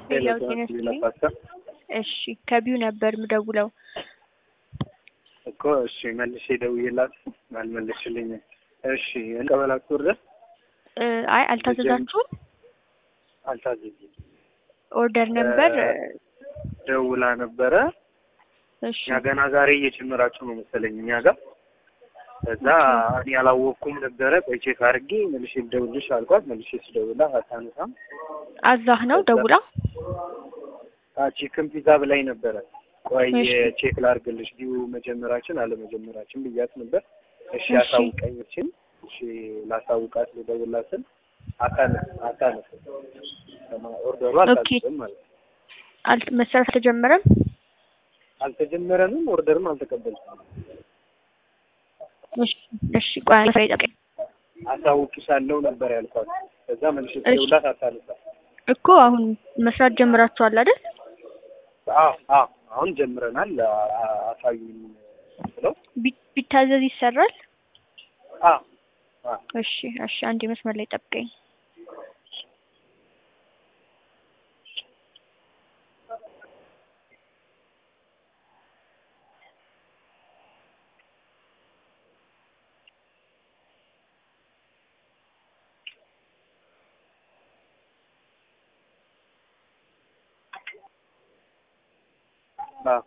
ሌላው ጤና ይስጥልኝ። እሺ ከቢው ነበር ምደውለው። እኮ እሺ መልሼ ደውዬላት አልመለስሽልኝም። እሺ እንቀበላችሁ ኦርደር እ አይ አልታዘዛችሁም? አልታዘዝም። ኦርደር ነበር። ደውላ ነበረ። እሺ እኛ ገና ዛሬ እየጨመራችሁ ነው መሰለኝ እኛ ጋር። ከዛ እኔ አላወቅኩም ነበረ። ቆይ ቼክ አድርጌ መልሼ ልደውልልሽ አልኳት። መልሼ ስደውልላት አታነሳም። አዛህ ነው ደውላ። ቺክን ፒዛ ብላኝ ነበረ። ቆይ እሺ። ቼክ ላድርግልሽ ዲዩ መጀመራችን አለመጀመራችን ብያት ነበር። እሺ እሺ። አሳውቀኝችን እሺ ላሳውቃት ልደውልላት ስል አታነስ አታነስ ኦርደሩ አልታዘዘም ማለት ነው። አልት መሰራት አልተጀመረም። አልተጀመረንም፣ ኦርደርም አልተቀበልኩም። እሺ እሺ ቆይ አንዴ መስራት ይጠብቀኝ አሳውቅሻለሁ ነበር ያልኳት። ከዛ መልሼ እሺ። ስደውልላት አታነሳ። እኮ አሁን መስራት ጀምራችኋል አይደል? አዎ አዎ አሁን ጀምረናል አ- አ- አሳዩኝ ብለው ቢ- ቢታዘዝ ይሰራል። አዎ አዎ እሺ እሺ አንዴ መስመር ላይ ጠብቀኝ። አዎ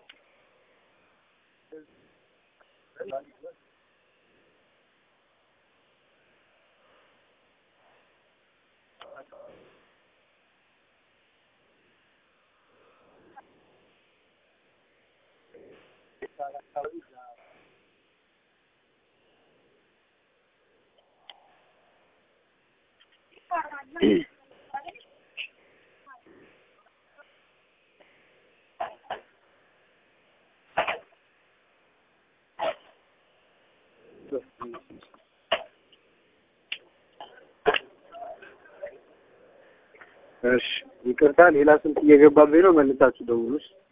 እሺ ይቅርታ፣ ሌላ ስልክ እየገባብኝ ነው። መልሳችሁ ደውሉሽ።